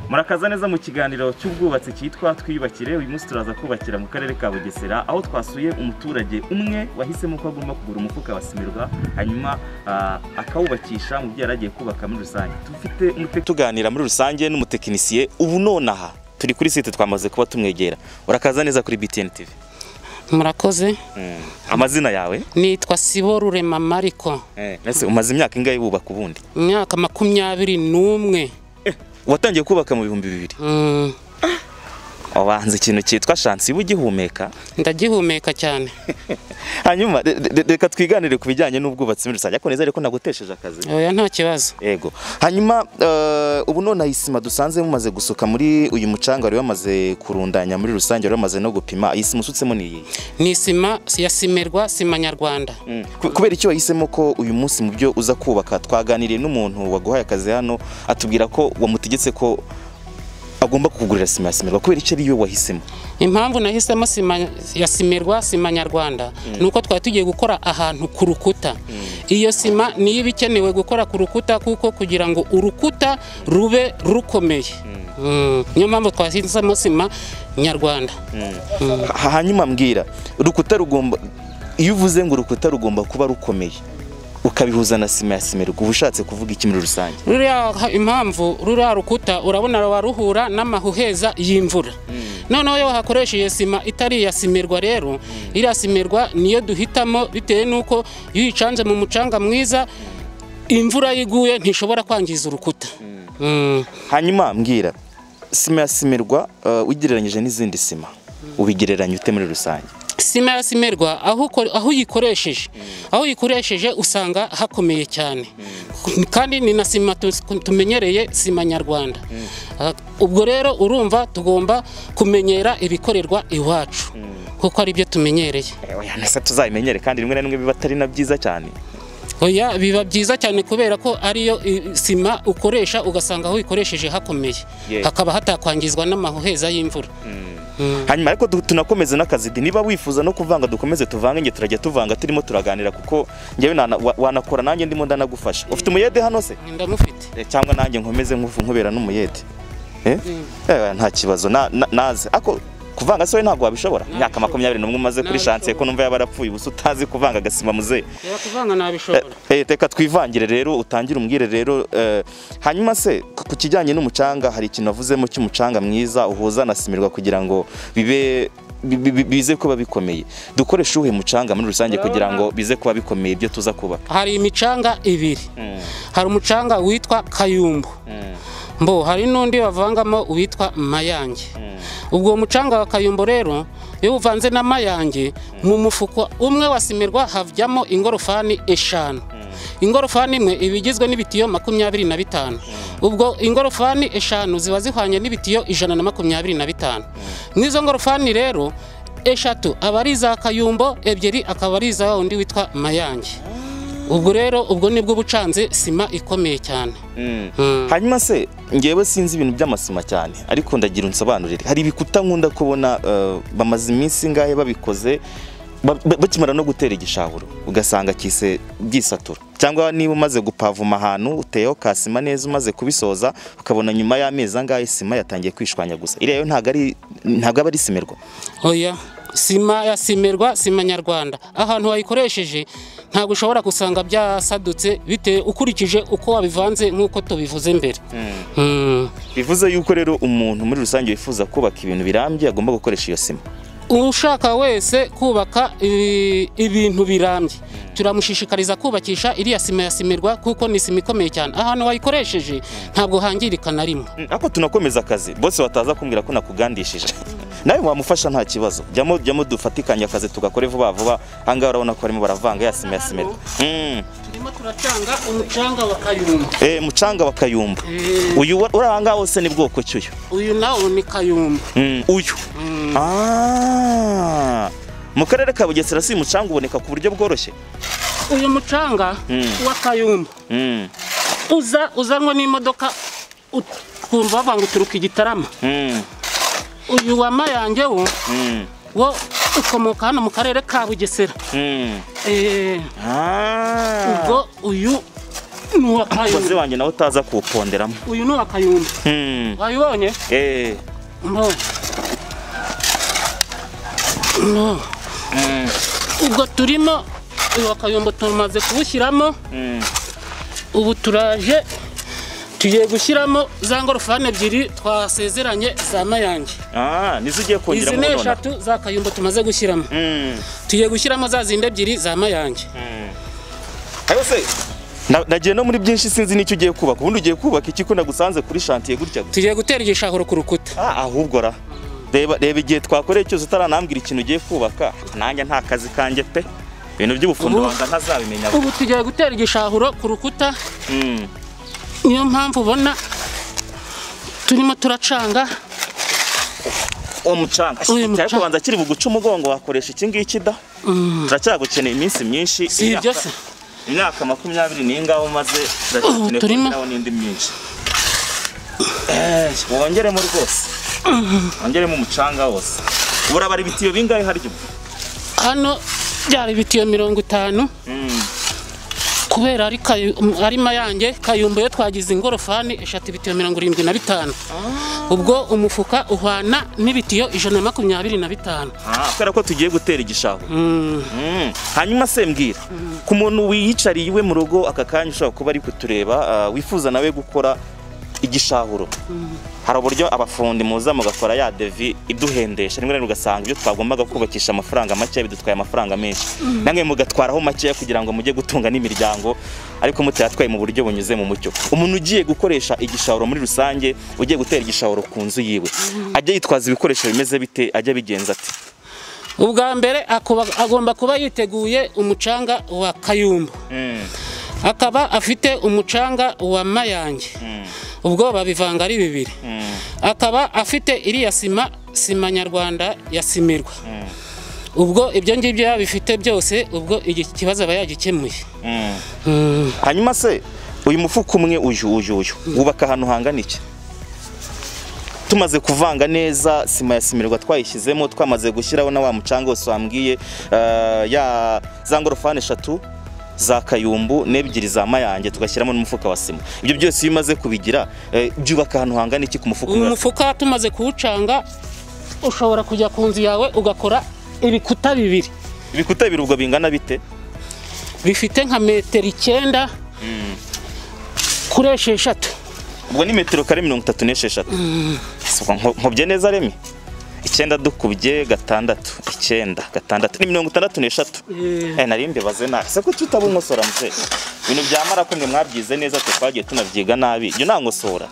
murakaza neza mu kiganiro cy'ubwubatsi cyitwa twiyubakire uyu munsi turaza kubakira mu karere ka bugesera aho twasuye umuturage umwe wahisemo ko agomba kugura umufuka wa simirwa hanyuma ah, akawubakisha mu byo yari agiye kubaka muri rusange tufite umute- tuganira muri rusange n'umutekinisiye ubu none aha turi kuri site twamaze kuba tumwegera urakaza neza kuri BTN TV murakoze Mm. amazina yawe nitwa sibo rurema mariko eh. ese umaze imyaka ingahe wubaka ubundi imyaka makumyabiri n'umwe eh. watangiye kubaka mu bihumbi bibiri Mm, wabanza ikintu cyitwa shansi ugihumeka ndagihumeka cyane hanyuma re- re- reka twiganire ku bijyanye n'ubwubatsi muri rusange ariko nizere ko nagutesheje akazi oya nta kibazo yego hanyuma eh, ubu none iyi sima dusanze mumaze gusuka muri uyu mucanga wari wamaze kurundanya muri rusange wari wamaze no gupima iyi sima usutsemo ni iyi ni sima ya simerwa sima nyarwanda Ku- kubera icyo wahisemo ko uyu munsi mu byo uza kubaka twaganiriye n'umuntu waguhaye akazi hano atubwira ko wamutegetse ko agomba kukugurira sima ya simerwa kubera icyo ariyo wahisemo impamvu nahisemo sima ya simerwa sima nyarwanda ni uko twari tugiye gukora ahantu ku rukuta iyo sima niyo iba ikenewe gukora ku rukuta kuko kugira ngo urukuta rube rukomeye Mm, niyo mpamvu twahisemo sima nyarwanda Ha- hanyuma mbwira urukuta rugomba iyo uvuze ngo urukuta rugomba kuba rukomeye ukabihuza na sima ya simerwa uba ushatse kuvuga iki muri rusange ruriya ha- impamvu ruriya rukuta urabona waruhura n'amahuheza y'imvura noneho iyo wahakoresheje sima itari iya simirwa rero iriya simirwa niyo duhitamo bitewe n'uko iyo uyicanze mu mucanga mwiza imvura yiguye ntishobora kwangiza urukuta Mm. hanyuma mbwira sima ya simerwa eh, ugereranyije n'izindi sima ubigereranya ute muri rusange sima ya simerwa aho uko- aho uyikoresheje aho uyikoresheje usanga hakomeye cyane kandi ni na sima tu- tumenyereye sima nyarwanda Ah, ubwo rero urumva tugomba kumenyera ibikorerwa iwacu kuko ari byo tumenyereye Eh, oya, nese tuzabimenyere kandi rimwe na rimwe biba atari na byiza cyane oya biba byiza cyane kubera ko ariyo i- sima ukoresha ugasanga aho uyikoresheje hakomeye Yeah. hakaba hatakwangizwa n'amahuheza y'imvura hanyuma ariko du- tunakomeze n'akazi di niba wifuza no kuvanga dukomeze tuvange nge turajya tuvanga turimo turaganira kuko njyewe nana- wa- wanakora nanjye ndimo ndanagufasha ufite umuyede hano se ndamufite Eh, cyangwa nanjye nkomeze nkufu nkubera n'umuyede Eh? Eh, nta kibazo na- na- naze ako kuvanga se we ntabwo wabishobora imyaka makumyabiri n'umwe umaze kuri shansiye ko numva yaba arapfuye ubusa utazi kuvanga agasima muzehe reba kuvanga nabishobora Eh, reka twivangire rero utangire umbwire rero eh, hanyuma se ku- ku kijyanye n'umucanga hari ikintu wavuzemo cy'umucanga mwiza uhuza na simirwa kugira ngo bibe bi- bi- bi- bize kuba bikomeye dukoreshe uwuhe mucanga muri rusange kugira ngo bize kuba bikomeye ibyo tuza kubaka hari imicanga ibiri hari umucanga witwa kayumbu mbo hari n'undi bavangamo witwa mayange ubwo mucanga wa kayumbu rero iyo uvanze na mayange mu mufuko umwe wa simirwa havamo ingorofani eshanu ingorofani imwe iba igizwe n'ibitiyo makumyabiri na bitanu ubwo ingorofani eshanu ziba zihwanye n'ibitiyo ijana na makumyabiri na bitanu n'izo ngorofani rero eshatu aba ari iza kayumbo ebyiri akaba ari iza wa wundi witwa mayange ubwo rero ubwo nibwo ubucanze sima ikomeye cyane Mm. hanyuma se ngewe sinzi ibintu by'amasima cyane ariko ndagira unsobanurire hari ibikuta nkunda kubona eh, bamaze iminsi ingahe babikoze ba- ba- bakimara no gutera igishahuro ugasanga kise byisatura cyangwa niba umaze gupavuma ahantu uteyeho kasima neza umaze kubisoza ukabona nyuma y'amezi angahe sima yatangiye kwishwanyaguza iriya yo ntabwo ari ntabwo aba ari simerwa oya sima ya simerwa sima nyarwanda ahantu wayikoresheje ntabwo ushobora gusanga byasadutse bite ukurikije uko wabivanze nk'uko tubivuze mbere Mm. bivuze yuko rero umuntu muri rusange wifuza kubaka ibintu birambye agomba gukoresha iyo sima ushaka wese kubaka i- ibintu birambye turamushishikariza kubakisha iriya sima ya simerwa kuko ni sima ikomeye cyane ahantu wayikoresheje ntabwo hangirika na rimwe Mm, ariko tunakomeza akazi bose wataza kumbwira ko nakugandishije nawe wamufasha nta kibazo jyamo jyamo dufatikanye akazi tugakore vuba vuba ahangaha urabona ko barimo baravanga ya sima ya simerwa Mm, turimo turacanga umucanga wa kayumba eh, mucanga wa kayumba Eh. uyu wa- uri ahangaha wose ni bwoko ki uyu uyu nawo ni kayumba Mm, uyu Ah, mu karere ka bugesera si umucanga uboneka ku buryo bworoshye uyu mucanga wa kayumba Mm, uza uzanwa n'imodoka ut- ukumva bavanga uturuka igitarama mm, uyu wa mayange wo mm, wo ukomoka hano mu karere ka bugesera mm. Eh, Ah. ubwo uyu ni uwa kayumbu mukozi wanjye nawe utaza kuwuponderamo uyu ni uwa kayumbu Hmm. wabibonye Eh. no no Mm. ubwo turimo uyu wa kayumbu tumaze kuwushyiramo Mm. ubu turaje tugiye gushyiramo za ngorofani ebyiri twasezeranye za mayange Ah, nizo ugiye izi kongeramo ni nonaha. eshatu za kayumbu tumaze gushyiramo Mm. tugiye gushyiramo za zindi ebyiri za mayange Ayo se. Na- Nagiye no muri byinshi sinzi n'icyo ugiye kubaka ubundi ugiye kubaka iki ko nagusanze kuri shantiye gutya gusa tugiye gutera igishahuro ku rukuta ah ahubwo ra reba reba igihe twakoreye cyose utaranambwira ikintu ugiye kubaka nanjye nta kazi kanjye pe ibintu by'ubufundi Ubu- wanga ntazabimenya ubu tugiye gutera igishahuro ku rukuta Mm. niyo mpamvu ubona turimo turacanga uwo mucanga Uyu mucanga. cyari kubanza kiri buguca umugongo wakoresha iki ngiki da Mm. turacyagukeneye iminsi myinsi si ibyo se imyaka makumyabiri n'ingaho maze Ubu turimo. turacyakeneye n'indi myinshi Eh, wongeremo rwose wongeremo umucanga wose burabara ibitiyo bingahe harya ubu hano byari ibitiyo mirongo itanu Mm. kubera ari kayu- m- ari mayange kayumbu iyo twagize ingorofani eshatu ibitiyo mirongo irindwi na bitanu ubwo umufuka uhwana n'ibitiyo ijana na makumyabiri na bitanu Ah, kubera ko tugiye gutera igishaho Mm. Mm. hanyuma se mbwira ku muntu wiyicariye iwe mu rugo aka kanya ushobora kuba ari kutureba ah, wifuza nawe gukora igishahuro hari uburyo abafundi muza mugakora ya devi iduhendesha rimwe na rimwe ugasanga ibyo twagombaga kubakisha amafaranga make bidutwaye amafaranga menshi namwe mugatwaraho makeya kugira ngo mujye gutunga n'imiryango ariko mutayatwaye mu buryo bunyuze mu mucyo umuntu ugiye gukoresha igishahuro muri rusange ugiye gutera igishahuro ku nzu yiwe ajya yitwaza ibikoresho bimeze bite ajya abigenza ati ubwa mbere akuba- agomba kuba yiteguye umucanga wa kayumbu Mm, akaba afite umucanga wa mayange mm, ubwo babivanga ari bibiri mm. akaba afite iriya sima sima nyarwanda ya simirwa ubwo ibyo ngibyo yaba bifite byose ubwo iki kibazo aba yagikemuye Mm. hanyuma se uyu mufuka umwe uyu uyu uyu wubaka ahantu hangana iki tumaze kuvanga neza sima ya simirwa twayishyizemo twamaze gushyiraho na wa mucanga wose wambwiye eh, ya za ngorofani eshatu za kayumbu n'ebyiri za mayange tugashyiramo n'umufuka wa sima ibyo byose iyo umaze kubigira eh, byubaka ahantu hangana iki ku mufuka uyu umwe mufuka tumaze kuwucanga ushobora kujya ku nzu yawe ugakora ibikuta bibiri ibikuta bibiri ubwo bingana bite bifite nka metero icyenda kuri esheshatu ubwo ni metero kare mirongo itatu n'esheshatu Si ubwo nko- nkubye neza remi icyenda dukubye gatandatu icyenda gatandatu ni mirongo itandatu n'eshatu Eh, nari mbibaze nabi se ko tutaba nkosora mse ibintu byamara ko mwe mwabyize neza twe twagiye tunabyiga nabi ibyo nta nkosora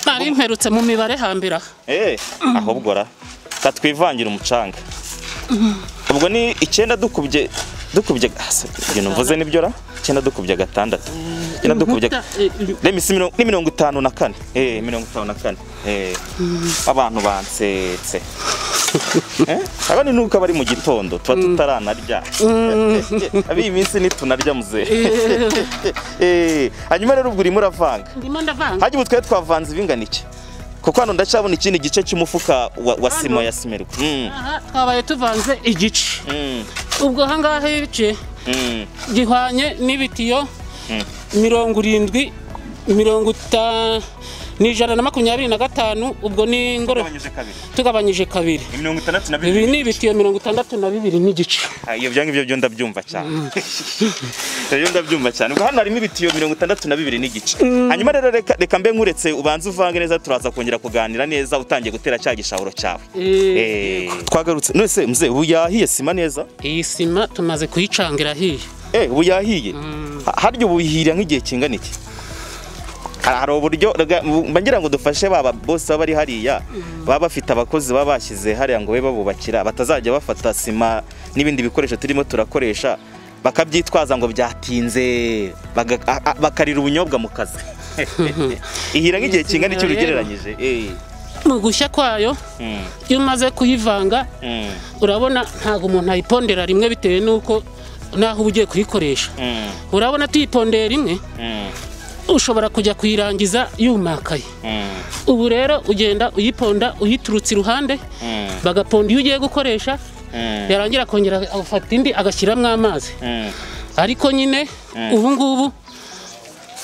nari mperutse mu mibare hambere aha eh ahubwo ra katwivangira umucanga ubwo ni icyenda dukubye dukubye ah, se, ibyo mvuze nibyo ra icyenda dukubye gatandatu icyenda dukubye Inkuta, eh, eh, Remi si mirongo- ni mirongo itanu na kane eh mirongo itanu na kane eh abantu bansetse eh aba ni nuko bari mu gitondo tuba tutaranarya abi iyi minsi nitunarya muzehe eh, eh hanyuma rero ubwo urimo uravanga ndimo ndavanga hajya ubu twari twavanze ibingana iki kuko hano ndacyabona ikindi gice cy'umufuka wa, wa sima ya simerwa mm. aha twabaye tuvanze igice mm. ubwo ahangaha ibice mm. gihwanye n'ibitiyo mirongo irindwi mirongo itanu n'ijana na makumyabiri na gatanu ubwo ni ingoro Tugabanyije kabiri. tugabanyije kabiri Ni mirongo itandatu na ibi bibiri ni ibitiyo mirongo itandatu na bibiri n'igice Ah, iyo byange ibyo byo ndabyumva cyane ibyo ndabyumva cyane ubwo hano harimo ibitiyo mirongo itandatu na bibiri n'igice hanyuma rero reka, reka mbe nkuretse ubanze uvange neza turaza kongera kuganira neza utangiye gutera cya gishahuro cyawe Eh, Eh, twagarutse none se mzee ubu yahiye sima neza iyi sima tumaze kuyicangira hiya eh ubu yahiye Ha- harya ubu yihirira nk'igihe kingana iki Hari- hari uburyo rega- mba ngira ngo dufashe baba bose baba bari hariya baba bafite abakozi baba bashyize hariya ngo babe babubakira batazajya bafata sima n'ibindi bikoresho turimo turakoresha bakabyitwaza ngo byatinze baga- a- a- bakarira ubunyobwa mu kazi ihira nk'igihe kingana icyo Sima rero. ugereranyije eh. mu gushya kwayo Mm, iyo umaze kuyivanga mm, urabona ntabwo umuntu ayipondera rimwe bitewe n'uko n'aho uba ugiye kuyikoresha mm, urabona tuyipondeye rimwe mm, ushobora kujya kuyirangiza yumakaye mm, ubu rero ugenda uyiponda uyiturutse iruhande mm, bagaponda iyo ugiye gukoresha mm, yarangira akongera agafata indi agashyiramo amazi mm. ariko nyine ubu ngubu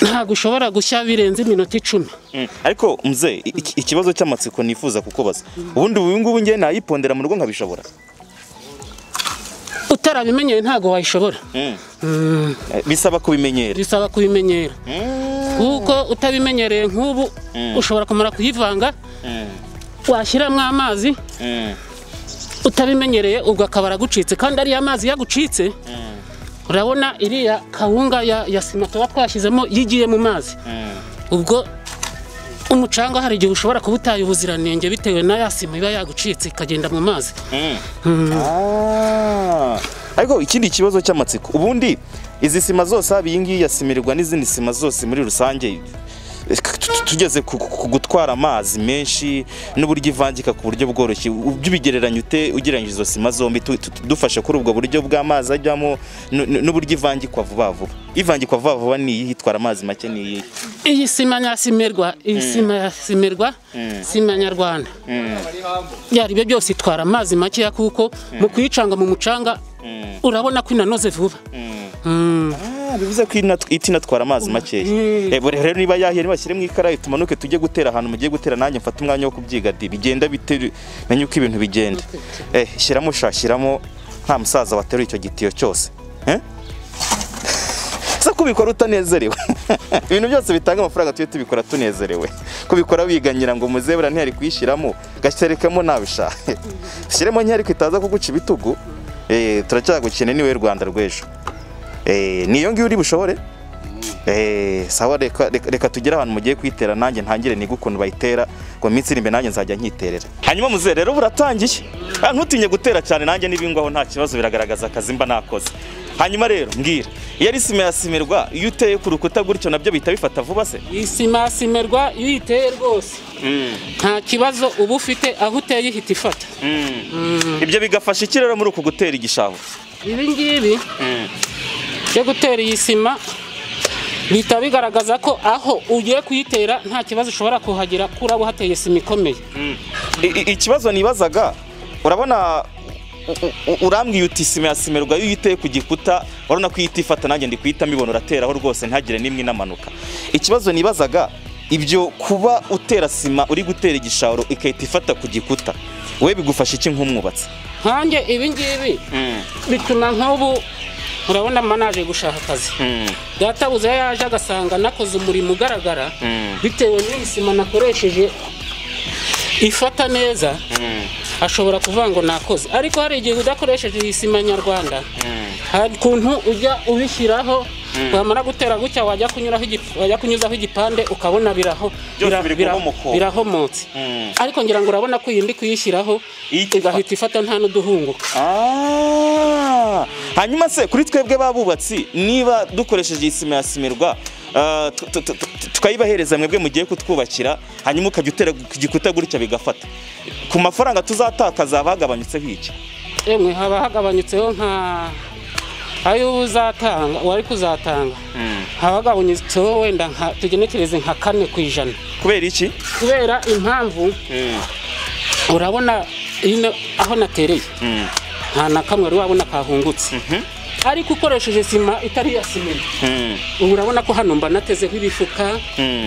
ntabwo ushobora gushya birenze iminota icumi Mm. ariko mze ikibazo cy'amatsiko nifuza kukubaza ubundi ubu ngubu ngiye nayipondera mu rugo nkabishobora utarabimenyeye ntabwo wayishobora Mm. Eh, bisaba kubimenyera bisaba kubimenyera Mm. kuko utabimenyereye nk'ubu ushobora kumara kuyivanga Mm. washyiramo amazi Mm. utabimenyereye ubwo akaba aragucitse kandi ariya mazi yagucitse Mm. urabona iriya kawunga ya, ya sima tuba twashyizemo yigiye mu mazi Mm. ubwo umucanga hari igihe ushobora kuba utaye ubuziranenge bitewe na ya sima iba yagucitse ikagenda mu mazi Mm. Ah. ariko ikindi kibazo cy'amatsiko ubundi izi sima zose haba iyi ngiyi yasimirwa n'izindi sima zose muri rusange eh, tu- tu- tugeze ku ku gutwara amazi menshi n'uburyo ivangika ku buryo bworoshye ubyo ubigereranya ute ugereranyije izo sima zombi tu- tu- dufashe kuri ubwo buryo bw'amazi ajyamo n- n- n'uburyo ivangikwa vuba vuba ivangikwa vuba vuba ni iyihe itwara amazi make ni iyihe iyi sima nyasimerwa iyi sima yasimerwa sima nyarwanda byari byo byose itwara amazi makeya kuko mu kuyicanga mu mucanga urabona ko inanoze vuba Mm. Ah, bivuze ko inat- iti inatwara amazi makeya Mm. Eh, bure- rero niba yahiye nibashyire mu ikarayi tumanuke tujye gutera ahantu mugiye gutera nanjye mfate umwanya wo kubyiga di bigenda bite menye uko ibintu bigenda eh, shyiramo sha shyiramo nta musaza wateruye icyo gitiyo cyose Eh? se kubikora utanezerewe ibintu byose bitanga amafaranga tujye tubikora tunezerewe kubikora biganyira ngo muzebura ntiyari kuyishyiramo gashyirekamo nabishaka shyiremo ntiyari itaza kuguca ibitugu eh, turacyagukene niwe rwanda rw'ejo Eh, niyo ngiyo uri bushobore Eh, sawa reka, reka, reka tugere ahantu mugiye kuyitera nanjye ntangire niga ukuntu bayitera ngo iminsi iri imbere nanjye nzajya nkiterera hanyuma muzehe rero buratangiye Ah, ntutinye gutera cyane nanjye n'ibingwaho nta kibazo biragaragaza akazi mba nakoze hanyuma rero mbwira iyo ari sima yasimirwa iyo uteye ku rukuta gutyo nabyo bihita bifata vuba se iyi sima yasimerwa iyo uyiteye rwose nta kibazo uba ufite aho uteye ihita ifata ibyo bigafasha iki rero muri uku gutera igishaho ibi ngibi byo gutera iyi sima bihita bigaragaza ko aho ugiye kuyitera nta kibazo ushobora kuhagira kuraba hateye sima ikomeye I- i- ikibazo nibazaga urabona u- u- urambwiye uti sima yasimerwa iyo uyiteye ku gikuta urabona ko ihita ifata nanjye ndi kuyita mbibona urateraho rwose ntagire n'imwe inamanuka ikibazo nibazaga ibyo kuba utera sima uri gutera igishahuro igahita ifata ku gikuta we bigufasha iki nk'umwubatsi nkanjye ibi ngibi bituma nk'ubu urabona manaje gushaka akazi databuze yaje agasanga nakoze umurimo ugaragara bitewe n'iyi sima nakoresheje ifata neza ashobora kuvuga ngo nakoze ariko hari igihe udakoresheje iyi sima nyarwanda hari ukuntu ujya ubishyiraho wamara gutera gutya wajya kunyuraho igip- wajya kunyuzaho igipande ukabona biraho Byose bira- biri bira- guhomoka. birahomotse Mm. ariko ngira ngo urabona ko iyi ndi kuyishyiraho Ihita igahita ifata nta n'uduhunguka Ah, hanyuma se kuri twebwe babubatsi niba dukoresheje iyi sima yasimirwa ah, tu- tu- tu- tu- tukayibahereza mwebwe mugiye kutwubakira hanyuma ukajya utera ku gikuta gutya bigafata ku mafaranga tuzatakaza haba hagabanyutseho iki emwe haba hagabanyutseho nka ayo uba uzatanga wari kuzatanga haba hagabanyutseho wenda nka tugenekereze nka kane ku ijana kubera iki kubera impamvu urabona ino aho natereye nta na kamwe wari wabona kahungutse ariko ukoresheje sima itari iya simeri ubu urabona ko hano mba natezeho ibifuka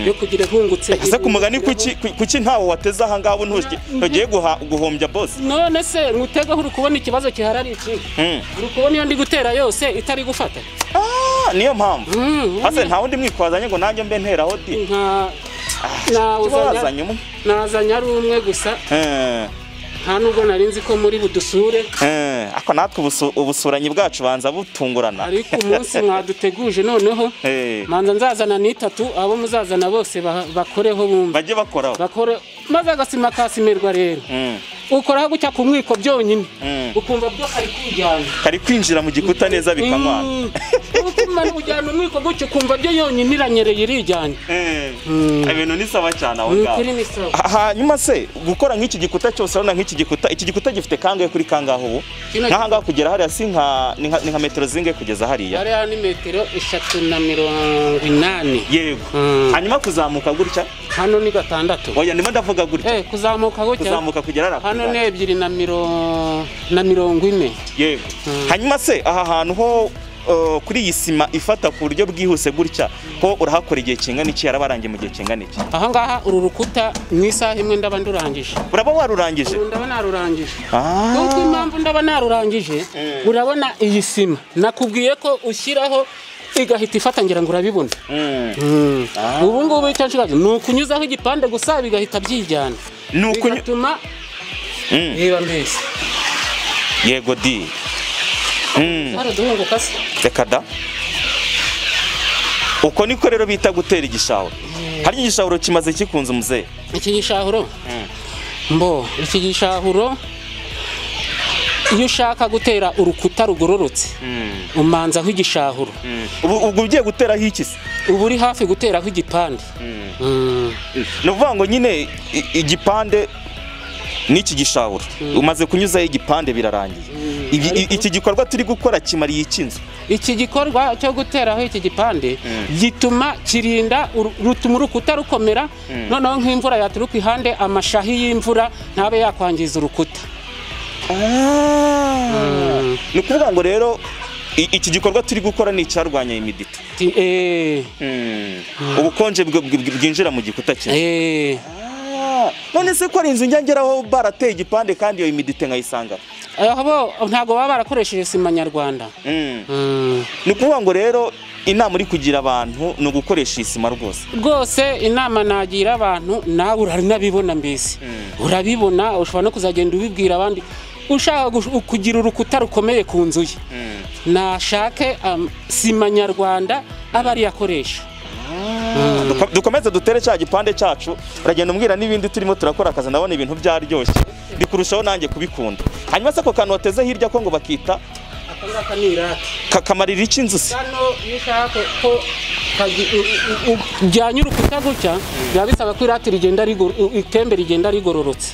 yo kugira ihungutse ese ku mugani kuki kuki ntawe wateze ahangaha ubu ntugi- ntugiye guha- guhombya bosi none se ngutegaho uri kubona ikibazo gihari ari iki Mm. uri kubona iyo ndi gutera yose itari gufata Ah, niyo mpamvu Mm, hase nta wundi mwikwazanye ngo nanjye mbe nteraho di nka tuba nawuzanya wazanye umwe nazanye ari umwe gusa Eh. nta nubwo nari nzi ko muri budusure Eh, Ako natwe ubusu- ubusuranyi bwacu banza butungurana. ariko umunsi mwaduteguje noneho Eh, manza nzazana n'itatu abo muzazana bose ba- bakoreho bumva Bajye bakoraho. bakore maze agasima kasimerwa rero Mm, ukoraho gutya ku mwiko byonyine mm. ukumva byo kari kujyana Kari kwinjira mu gikuta neza bikamwana. Mm. Ubutumwa ujyana umwiko gutya ukumva byo yonyine iranyereye irijyanye Eh, Mm. Ibintu ni sawa cyane aho Ni ngaho. ukuri ni sawa Ha- Hanyuma se gukora nk'iki gikuta cyose urabona nk'iki gikuta iki gikuta gifite kangahe kuri kangahe ubu Kino- nk'ahangaha kugera hariya si nka ni nka- ni nka metero zingahe kugeza hariya hariya ni metero eshatu na mirongo inani yego Mm. hanyuma kuzamuka gutya hano ni gatandatu oya ndimo ndavuga gutya Eh, kuzamuka gutya kuzamuka kugera hariya hano kugera. ni ebyiri na mirongo na mirongo ine yego hanyuma se aha hantu ho uh, kuri iyi sima ifata ku buryo bwihuse gutya ko urahakora igihe kingana iki yarabarangiye mu gihe kingana iki ahangaha uru rukuta mu isaha imwe ndaba ndurangije uraba warurangije Ubu ndaba narurangije Ah. Nubwo impamvu ndaba narurangije urabona iyi sima nakubwiye ko ushyiraho igahita ifata ngira ngo urabibona Mm. Mm. Ah. ubu ngubu icyo nshaka ni ukunyuzaho igipande gusa bigahita byijyana Ni ukunyu- bigatuma Mm. reba mbese yego di Mm. hari uduhunguka se reka da uko niko rero bita gutera igishahuro hari igishahuro kimaze kikunze umuzehe iki gishahuro mbo iki gishahuro iyo ushaka gutera urukuta rugororotse umanzaho igishahuro ubu ubwo ugiye guteraho iki se uba uri hafi guteraho igipande Mm. ni ukuvuga ngo nyine i- igipande n'iki gishahuro umaze kunyuzaho igipande birarangiye Ibi- i- iki gikorwa turi gukora kimariye iki nzu iki gikorwa cyo guteraho iki gipande Mm. gituma kirinda uru- rutuma urukuta rukomera noneho nk'imvura yaturuka ihande amashahi y'imvura ntabe yakwangiza urukuta ni ukuvuga ngo rero i- iki gikorwa turi gukora ni icyarwanya imidita Ti- eh, ubukonje bw- bw- bwinjira mu gikuta kimwe eh. Ah, none se ko ari inzu njya ngeraho barateye igipande kandi iyo imidite nkayisanga aho bo ntabwo baba barakoresheje sima nyarwanda Mm. Mm. ni ukuvuga ngo rero inama uri kugira abantu ni ugukoresha iyi sima rwose rwose inama nagira abantu nawe uranabibona mbese urabibona ushobora no kuzagenda ubibwira abandi ushaka gush- kugira urukuta rukomeye ku nzu ye nashake am- sima nyarwanda aba ariyo akoresha Duko- dukomeze dutere cya gipande cyacu uragenda umbwira n'ibindi turimo turakora akazi ndabona ibintu byaryoshye ndi kurushaho nanjye kubikunda hanyuma se ako kantu wateze hirya ko ngo bakita aka ngaka ni irake ka- kamarira iki inzu se hano iyo ushaka ko kagi- u- u- u- ujyanye urukuta gutya biba bisaba ko irate rigenda rigor- u- itembe rigenda rigororotse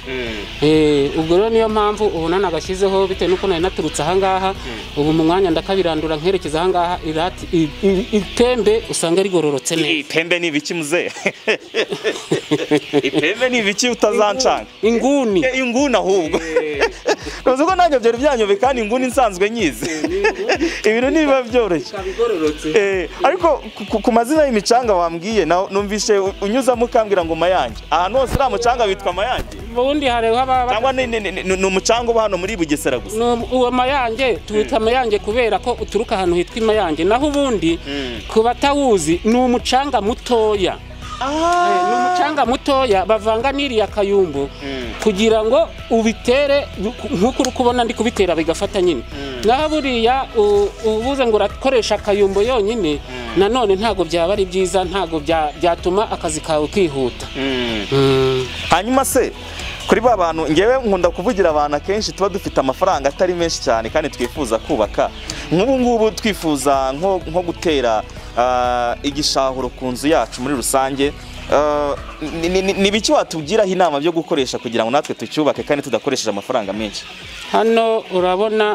Eh, ubwo rero niyo mpamvu ubona nagashyizeho bitewe n'uko nari naturutse ahangaha ubu mu mwanya ndakabirandura nkerekeza ahangaha irati i- i- itembe usanga rigororotse neza ipembe ni ibiki muzehe ipembe ni ibiki utazancanga inguni Eh, inguni ahubwo uzi ko nanjye byari byanyobe kandi inguni nsanzwe nyizi ibintu ntibiba byoroshye ikaba igororotse Eh, ariko ku- ku- ku mazina y'imicanga wambwiye na- numvise u- unyuzamo ukambwira ngo mayange ahantu hose uriya mucanga witwa mayange ubundi hari haba cyangwa ni- ni ni- ni- ni umucanga uba hano muri bugesera gusa ni um- uwo mayange tuwita mayange kubera ko uturuka ahantu hitwa imayange naho ubundi ku batawuzi ni umucanga mutoya Eh, ni umucanga mutoya bavanga n'iriya kayumbu kugira ngo ubitere nk'uko uri kubona ndi kubitera bigafata nyine naho buriya u- ubuze ngo urakoresha akayumbu yonyine nanone ntabwo byaba ari byiza ntabwo bya- byatuma akazi kawe kihuta hanyuma se kuri ba bantu ngewe nkunda kuvugira abantu akenshi tuba dufite amafaranga atari menshi cyane kandi twifuza kubaka nk'ubu ngubu twifuza nko nko gutera ah, igishahuro ku nzu yacu muri rusange Ah, ni- ni- ni ni biki watubwiraho inama byo gukoresha kugira ngo natwe tucyubake kandi tudakoresheje amafaranga menshi hano urabona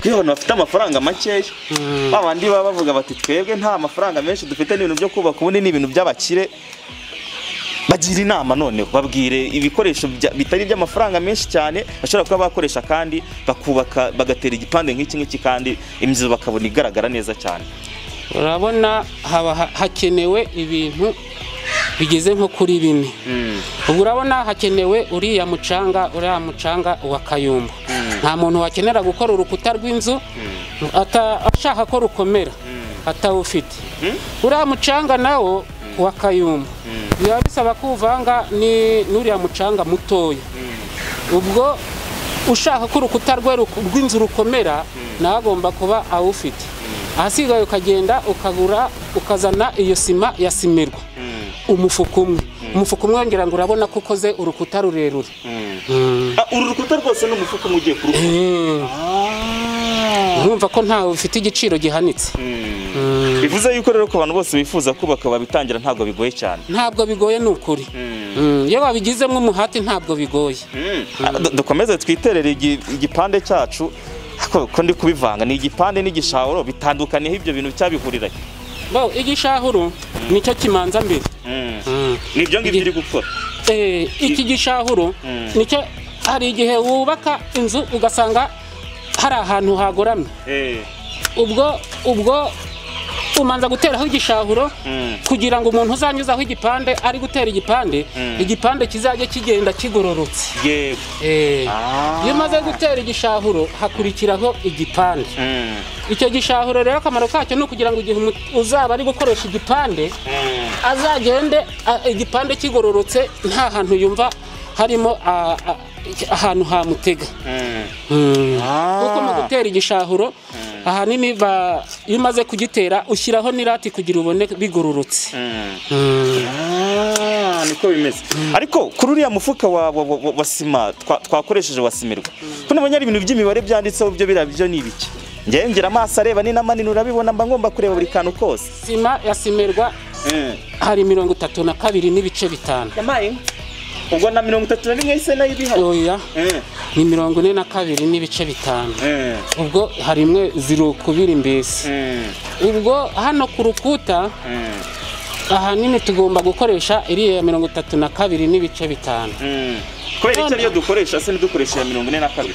kuko abantu bafite amafaranga makeya ba bandi baba bavuga bati twebwe nta mafaranga menshi dufite n'ibintu byo kubaka ubundi ni ibintu by'abakire bagira inama noneho babwire ibikoresho bya- bitari iby'amafaranga menshi cyane bashobora kuba bakoresha kandi bakubaka bagatera igipande nk'iki ngiki kandi inzu bakabona igaragara neza cyane urabona haba ha- hakenewe ibintu bigeze nko kuri bine ubu urabona hakenewe uriya mucanga uriya mucanga wa kayumbu nta muntu wakenera gukora urukuta rw'inzu ata- ashaka ko rukomera atawufite uriya mucanga nawo wa kayumbu biba bisaba ko uvanga ni- n'uriya mucanga mutoya ubwo ushaka ko urukuta rwe ru- rw'inzu rukomera nawe agomba kuba awufite ahasigaye ukagenda ukagura ukazana iyo sima ya simirwa umufuka umwe umufuka umwe wongera ngo urabona ko ukoze urukuta rurerure Ah, uru rukuta rwose ni umufuka umwe ugiye kurukora urumva ko ntawe ufite igiciro gihanitse bivuze yuko rero ku bantu bose bifuza kubaka babitangira ntabwo bigoye cyane ntabwo bigoye ni ukuri Mm, iyo babigizemo umuhati ntabwo bigoye Ah, du- dukomeze twiterere igi- igipande cyacu ko ko ndi kubivanga ni igipande n'igishahuro bitandukaniyeho ibyo bintu cyabihurira bo igishahuro nicyo kimanza mbere Mm. ni ibyo ngibyo uri gukora Eh, iki gishahuro nicyo hari igihe wubaka inzu ugasanga hari ahantu hagoramye ubwo ubwo umanza guteraho igishahuro Mm. kugira ngo umuntu uzanyuzaho igipande ari gutera igipande igipande kizajye kigenda kigororotse yego Eh, Ah. iyo umaze gutera igishahuro hakurikiraho igipande Mm. icyo gishahuro rero akamaro kacyo ni ukugira ngo igihe umu- uzaba ari gukoresha igipande Mm. azagende a- igipande kigororotse nta hantu yumva harimo a- a- ahantu hamutega Mm. Mm. Ah. kuko mu gutera igishahuro ahanini ba- iyo umaze kugitera ushyiraho n'irati kugira ubone bigororotse Mm. Mm. Ah, niko bimeze ariko kuri uriya mufuka wa, wa, wa, wa sima twa- twakoresheje wasimirwa ko nabonye ari ibintu by'imibare byanditseho byo biriya byo ni ibiki njyewe ngira amaso areba ni n'amanini urabibona mba ngomba kureba buri kantu kose sima ya simerwa hari mirongo itatu na kabiri n'ibice bitanu yabaye ubwo na mirongo itatu na rimwe yahise nayo ibihari oya ni mirongo ine na kabiri n'ibice bitanu Mm. ubwo hari imwe ziro kubiri mbese Mm. ubwo hano ku rukuta Mm. ahanini tugomba gukoresha iriya mirongo itatu na kabiri n'ibice bitanu Mm. kubera iki ariyo dukoresha se ntidukoreshe iya mirongo ine na kabiri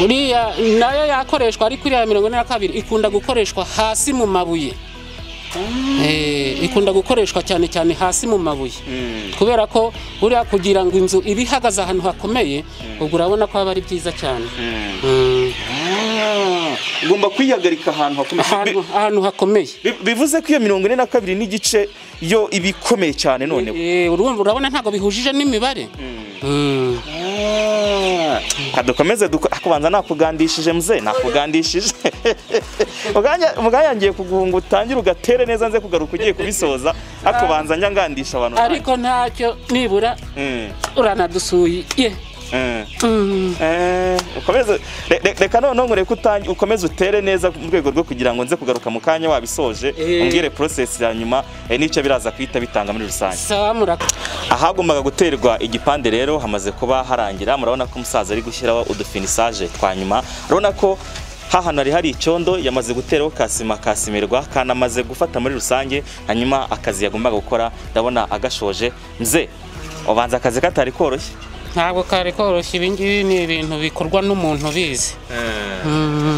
uriya nayo yakoreshwa ariko iriya mirongo ine na kabiri ikunda gukoreshwa hasi mu mabuye Eh, ikunda gukoreshwa cyane cyane hasi mu mabuye Mm. kubera ko buriya kugira ngo inzu ibe ihagaze ahantu hakomeye ubwo urabona ko aba ari byiza cyane Mm. Mm, Ah, ugomba kwihagarika ahantu hakomeye ahantu ahantu hakomeye Bi- bivuze ko iyo mirongo ine na kabiri n'igice yo iba ikomeye cyane noneho Eh, urumva urabona ntabwo bihujije n'imibare Mm. kadukomeze kubanza nakugandishije mze nakugandishije Muganya- muganya ngiye kuguha ngo utangire ugatere neza nze kugaruka ugiye kubisoza ariko banza njya ngandisha abantu ariko ntacyo nibura Mm, uranadusuye ye mm. Mm. Eh, ukomeze re- re- reka noneho nkureke utangi- ukomeze utere neza mu rwego rwo kugira ngo nze kugaruka mu kanya wabisoje Eh. umbwire process ya nyuma eh, n'icyo biraza guhita bitanga muri rusange sawa muraka ahagombaga guterwa igipande rero hamaze kuba harangira murabona ko umusaza ari gushyiraho udufinisaje twa nyuma urabona ko hahano hari hari icyondo yamaze guteraho kasima kasimirwa kanamaze gufata muri rusange hanyuma akazi yagombaga gukora ndabona agashoje mze ubanza akazi katari koroshye ntabwo kari koroshye ibi ngibi ni ibintu bikorwa n'umuntu ubizi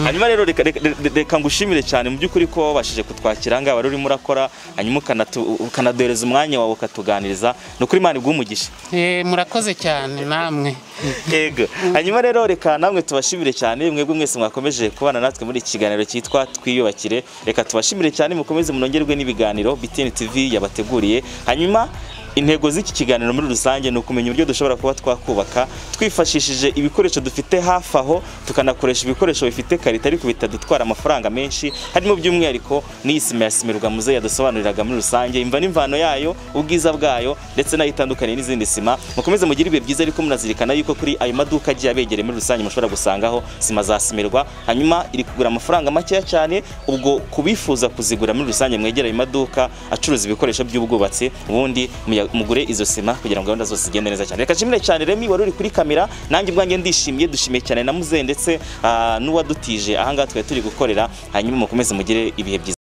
hanyuma rero reka- reka- reka- reka ngushimire cyane mu by'ukuri ko wabashije kutwakira ngaha wari urimo urakora hanyuma ukanatu- ukanaduhereza umwanya wawe ukatuganiriza ni ukuri imana iguha umugisha Eh, murakoze cyane namwe Yego. Hanyuma rero reka namwe tubashimire cyane mwebwe mwese mwakomeje kubana natwe muri iki kiganiro cyitwa twiyubakire. Reka tubashimire cyane mukomeze munongerwe n'ibiganiro BTN TV yabateguriye. Hanyuma intego z'iki kiganiro muri rusange ni ukumenya uburyo dushobora kuba twakubaka twifashishije ibikoresho dufite hafi aho tukanakoresha ibikoresho bifite karita ariko bitadutwara amafaranga menshi harimo by'umwihariko n'iyi sima ya simirwa muze yadusobanuriraga muri rusange imva n'imvano yayo ubwiza bwayo ndetse nayo itandukaniye n'izindi sima mukomeze mugire ibihe byiza ariko munazirikana yuko kuri ayo maduka agiye abegereye muri rusange mushobora gusangaho sima za simirwa hanyuma iri kugura amafaranga makeya cyane ubwo kubifuza kuzigura muri rusange mwegere ayo maduka acuruza ibikoresho by'ubwubatsi ubundi muya- mugure izo sima kugira ngo gahunda zose zigende neza cyane reka nshimire cyane Remy wari uri kuri kamera nanjye ubwanjye ndishimiye dushimiye cyane na muzehe ndetse ah, n'uwadutije ahangaha twari turi gukorera hanyuma mukomeze mugire ibihe byiza